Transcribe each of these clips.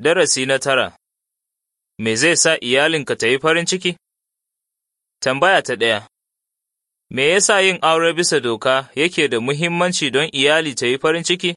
Darasi na tara Me zai sa iyalinka ta yi farin ciki? Tambaya ta ɗaya Me yasa yin aure bisa doka yake da muhimmanci don iyali ta yi farin ciki?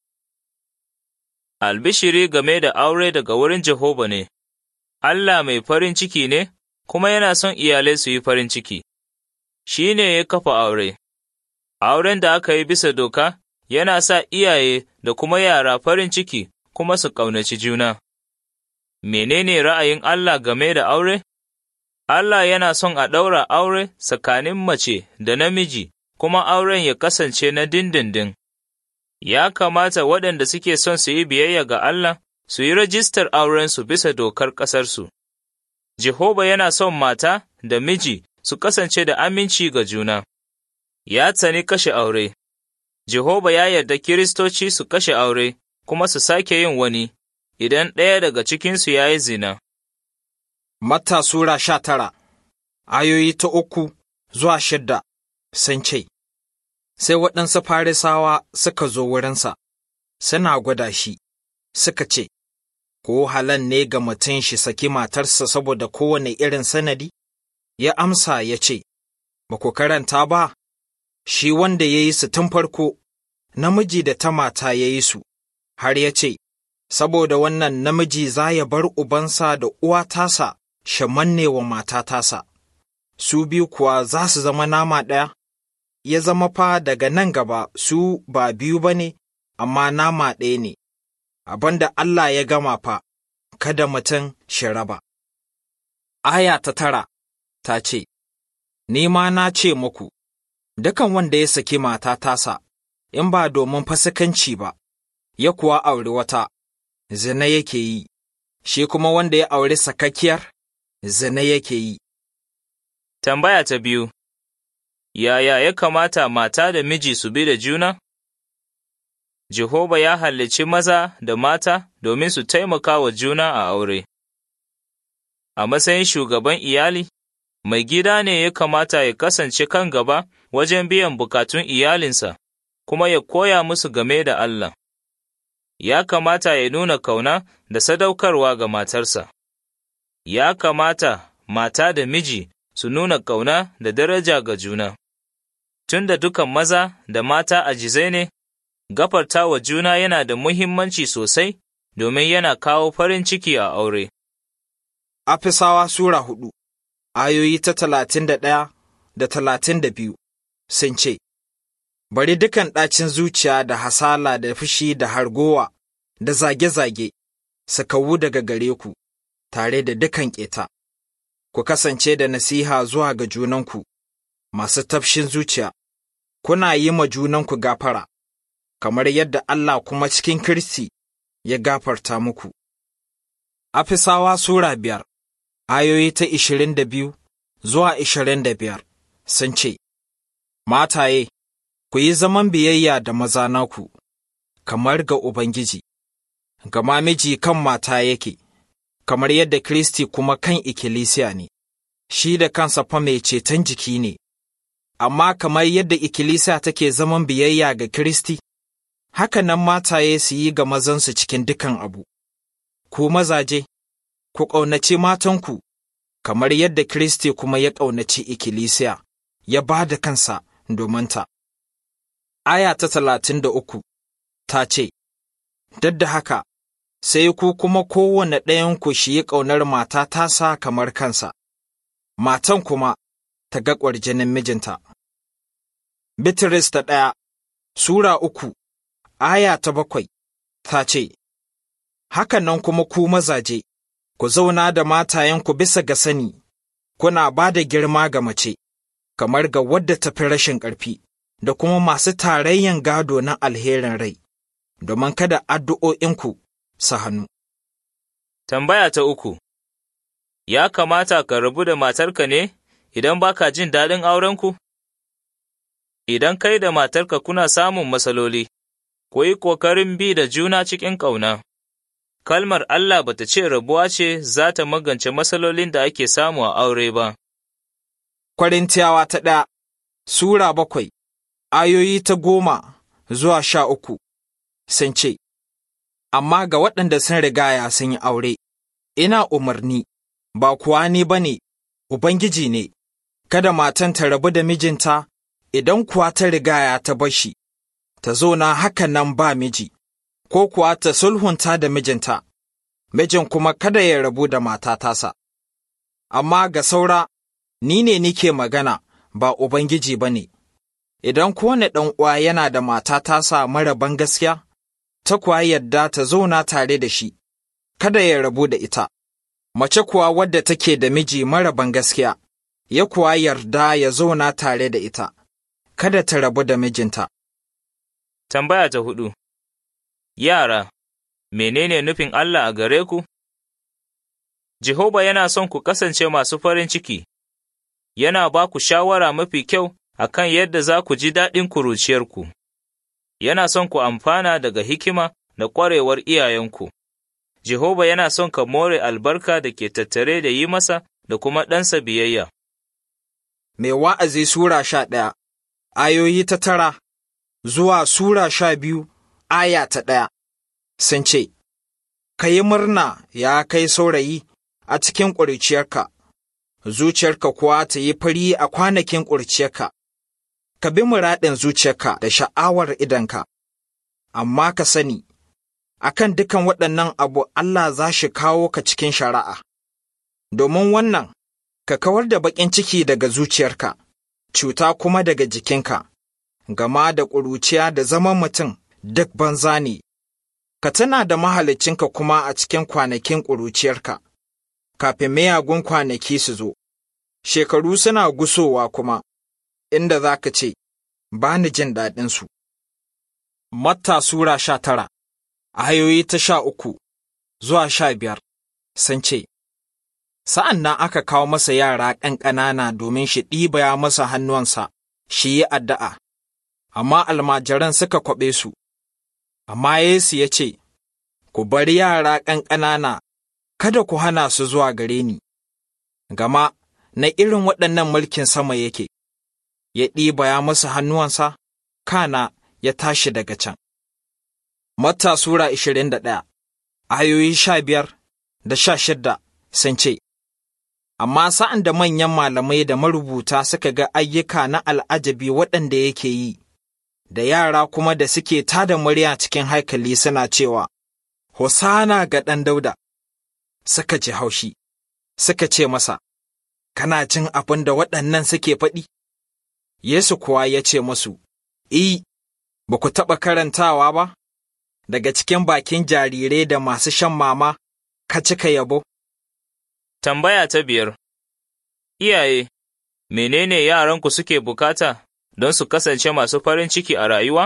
Albishiri game da aure daga wurin Jehova ne, Allah mai farin ciki ne, kuma yana son iyalai su yi farin ciki. Shi ne ya kafa aure. Auren da aka yi bisa doka yana sa iyaye da kuma yara farin ciki kuma su ƙaunaci juna. Menene ra'ayin Allah game da aure? Allah yana son a ɗaura aure tsakanin mace da namiji, kuma auren ya kasance na dindindin. Ya kamata waɗanda suke son su yi biyayya ga Allah su yi rajistar aurensu bisa dokar ƙasarsu. Jehova yana son mata da miji su kasance da aminci ga juna. Ya tsani kashe aure. Jehova ya yarda Kiristoci su kashe aure kuma su sake yin wani, idan ɗaya daga cikinsu ya yi zina. Matta Sura sha tara, ayoyi ta uku zuwa shidda sun ce, Sai waɗansu farisawa suka zo wurinsa, suna gwada shi, suka ce, Ko halan ne ga mutum shi saki matarsa saboda kowane irin sanadi? Ya amsa ya ce, Ba ku karanta ba, shi wanda ya yi su tun farko, namiji da ta mata ya yi su, har ya ce, Saboda wannan namiji za ya bar ubansa da uwa tasa, shi manne wa mata tasa, su biyu kuwa za su zama nama ɗaya, ya zama fa daga nan gaba su ba biyu ba ne, amma nama ɗaya ne, abin da Allah ya gama fa, kada mutum shi raba. Aya ta tara ta ce, Ni ma na ce muku, dukan wanda ya saki mata tasa, in ba domin fasikanci ba, ya kuwa auri wata, zina yake yi, shi kuma wanda ya auri sakakkiyar, zina yake yi. Tambaya ta biyu Yaya ya kamata mata da miji su bi da juna? Jehova ya halicci maza da mata domin su taimaka wa juna a aure. A matsayin shugaban iyali, mai gida ne ya kamata ya kasance kan gaba wajen biyan bukatun iyalinsa, kuma ya koya musu game da Allah. Ya kamata ya nuna kauna da sadaukarwa ga matarsa. Ya kamata mata da miji su nuna kauna da daraja ga juna. Tun da dukan maza da mata ajizai ne, gafarta wa juna yana da muhimmanci sosai domin yana kawo farin ciki a aure. Afisawa Sura hudu, ayoyi ta talatin da ɗaya da talatin da biyu sun ce, Bari dukan ɗacin zuciya da hasala da fushi da hargowa da zage-zage su kawu daga gare ku, tare da dukan ƙeta. Ku kasance da nasiha zuwa ga junanku, masu tafshin zuciya, kuna yi ma junanku gafara, kamar yadda Allah kuma cikin Kiristi ya gafarta muku. Afisawa Sura biyar ayoyi ta ishirin da biyu zuwa ishirin da biyar sun ce, Mataye, ku yi zaman biyayya da maza naku, kamar ga Ubangiji, gama miji kan mata yake, kamar yadda Kiristi kuma kan ikkilisiya ne, shi da kansa fa mai ceton jiki ne, amma kamar yadda ikkilisiya take zaman biyayya ga Kiristi, haka nan mataye su yi ga mazansu cikin dukan abu. Ku mazaje, ku ƙaunaci matanku, kamar yadda Kiristi kuma ya ƙaunaci ikkilisiya, ya ba da kansa domin ta. Aya ta talatin da uku ta ce, Duk da haka, sai ku kuma kowane ɗayanku shi yi ƙaunar mata tasa kamar kansa, matan kuma ta ga ƙwarjinin mijinta. Bitrus ta ɗaya Sura uku, aya ta bakwai, ta ce, Hakan nan kuma ku mazaje, ku zauna da matayenku bisa ga sani, kuna ba da girma ga mace, kamar ga wadda ta fi rashin ƙarfi, da kuma masu tarayyan gado na alherin rai, domin kada addu'o'inku su hannu. Tambaya ta uku Ya kamata ka rabu da matarka ne idan ba ka jin daɗin aurenku? Idan kai da matarka kuna samun matsaloli, ku yi ƙoƙarin bi da juna cikin ƙauna. Kalmar Allah ba ta ce rabuwa ce za ta magance matsalolin da ake samu a aure ba. Kwarintiyawa ta ɗaya Sura bakwai, ayoyi ta goma zuwa sha uku sun ce, amma ga waɗanda sun rigaya sun yi aure, ina umarni, ba kuwa ni ba ne, Ubangiji ne, kada matan ta rabu da mijinta, idan kuwa ta rigaya ta bashi, ta zo na haka nan ba miji, ko kuwa ta sulhunta da mijinta, mijin kuma kada ya rabu da mata tasa. Amma ga saura, ni ne nike magana, ba Ubangiji ba ne. Idan kowane ɗan uwa yana da mata tasa mara ban gaskiya, ta kuwa yadda ta zauna tare da shi, kada ya rabu da ita. Mace kuwa wadda take da miji mara ban gaskiya, ya kuwa yarda ya zauna tare da ita, kada ta rabu da mijinta. Tambaya ta hudu Yara, menene nufin Allah a gare ku? Jehova yana son ku kasance masu farin ciki, yana ba ku shawara mafi kyau a kan yadda za ku ji daɗin kuruciyarku, yana son ku amfana daga hikima da ƙwarewar iyayenku. Jehova yana son ka more albarka da ke tattare da yi masa da kuma ɗansa biyayya. Mai wa'azi Sura sha ɗaya, ayoyi ta tara zuwa Sura sha biyu, aya ta ɗaya, sun ce, Ka yi murna ya kai saurayi a cikin ƙuriciyarka, zuciyarka kuwa ta yi fari a kwanakin ƙuriciyarka, ka bi muraɗin zuciyarka da sha'awar idanka, amma ka sani, akan dukan waɗannan abu Allah za shi kawo ka cikin shari'a, domin wannan, ka kawar da baƙin ciki daga zuciyarka, cuta kuma daga jikinka, gama da ƙuruciya da zaman mutum duk banza ne, ka tuna da mahalicinka kuma a cikin kwanakin ƙuruciyarka, kafin miyagun kwanaki su zo, shekaru suna gusowa kuma, inda za ka ce, ba ni jin daɗinsu. Matta Sura sha tara ayoyi ta sha uku zuwa sha biyar sun ce, Sa'an nan aka kawo masa yara ƙanƙanana domin shi ɗibaya masa hannuwansa, shi yi addu'a, amma almajiran suka kwaɓe su, amma Yesu ya ce, Ku bari yara ƙanƙanana, kada ku hana su zuwa gare ni, gama na irin waɗannan mulkin sama yake, ya ɗibaya masa hannuwansa, kana ya tashi daga can. Matta Sura ishirin da ɗaya, ayoyi sha biyar da sha shidda sun ce, Amma sa'an da manyan malamai da marubuta suka ga ayyuka na al'ajabi waɗanda yake yi, da yara kuma da suke tada murya cikin haikali suna cewa, Hosana ga ɗan dauda, suka ji haushi, suka ce masa, Kana jin abin da waɗannan suke faɗi? Yesu kuwa ya ce musu, I, ba ku taɓa karantawa ba? daga cikin bakin jarirai da masu shan mama ka cika yabo? Tambaya ta biyar Iyaye, menene yaranku suke bukata don su kasance masu farin ciki a rayuwa?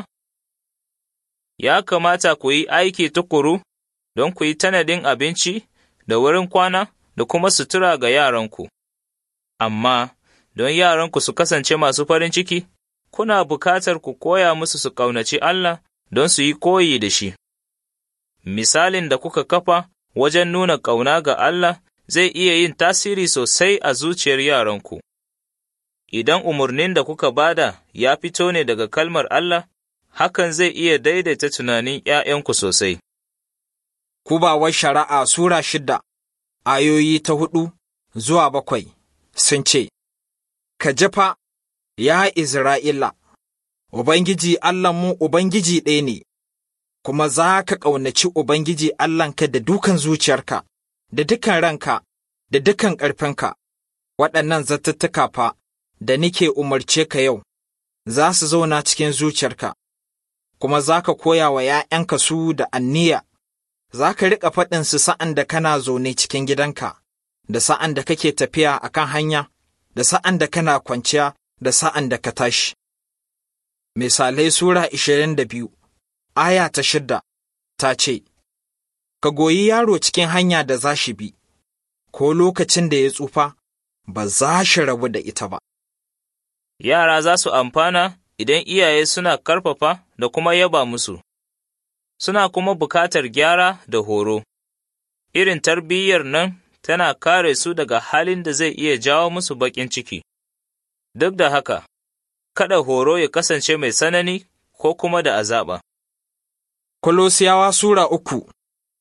Ya kamata ku yi aiki tukuru don ku yi tanadin abinci da wurin kwana da kuma sutura ga yaranku. Amma, don yaranku su kasance masu farin ciki, kuna bukatar ku koya musu su ƙaunaci Allah don su yi koyi da shi. Misalin da kuka kafa wajen nuna ƙauna ga Allah zai iya yin tasiri sosai a zuciyar yaranku. Idan umarnin da kuka bada ya fito ne daga kalmar Allah, hakan zai iya daidaita tunanin ’ya'yanku sosai. Kubawar shari'a Sura shida, ayoyi ta hudu zuwa bakwai sun ce, Ka jafa, ya Isra'ila, Ubangiji Allahnmu Ubangiji ɗaya ne, kuma za ka ƙaunaci Ubangiji Allahnka da dukan zuciyarka, da dukan ranka, da dukan ƙarfinka, waɗannan zattattuka fa da nike umarce ka yau, za su zauna cikin zuciyarka, kuma za ka koya wa ’ya'yanka su da anniya, za ka riƙa faɗinsu sa'an da kana zaune cikin gidanka, da sa'an da kake tafiya a kan hanya, da sa'an da kana kwanciya, da sa'an da ka tashi. Misalai Sura ishirin da biyu, aya ta shidda, ta ce, Ka goyi yaro cikin hanya da za shi bi, ko lokacin da ya tsufa, ba za shi rabu da ita ba. Yara za su amfana idan iyaye suna karfafa da kuma yaba musu, suna kuma bukatar gyara da horo. Irin tarbiyyar nan tana kare su daga halin da zai iya jawo musu baƙin ciki. Duk da haka, kada horo ya kasance mai tsanani ko kuma da azaba. Kolosiyawa Sura uku,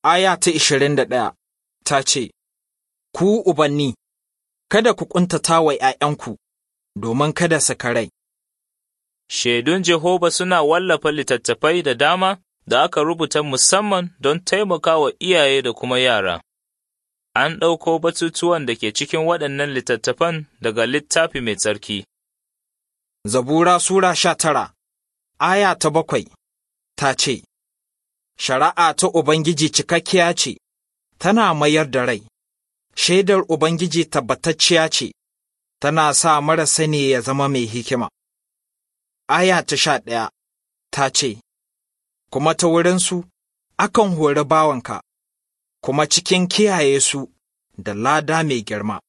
aya ta ishirin da ɗaya ta ce, Ku ubanni, kada ku ƙuntata wa ’ya'yanku, domin kada su karai. Shaidun Jehova suna wallafa littattafai da dama da aka rubuta musamman don taimaka wa iyaye da kuma yara. An ɗauko batutuwan da ke cikin waɗannan littattafan daga littafi mai tsarki. Zabura Sura sha tara, aya ta bakwai, ta ce, Shari'a ta Ubangiji cikakkiya ce, tana mayar da rai, shaidar Ubangiji tabbatacciya ce, tana sa mara sani ya zama mai hikima. Aya ta sha ɗaya, ta ce, Kuma ta wurinsu, akan hori bawanka, kuma cikin kiyaye su da lada mai girma.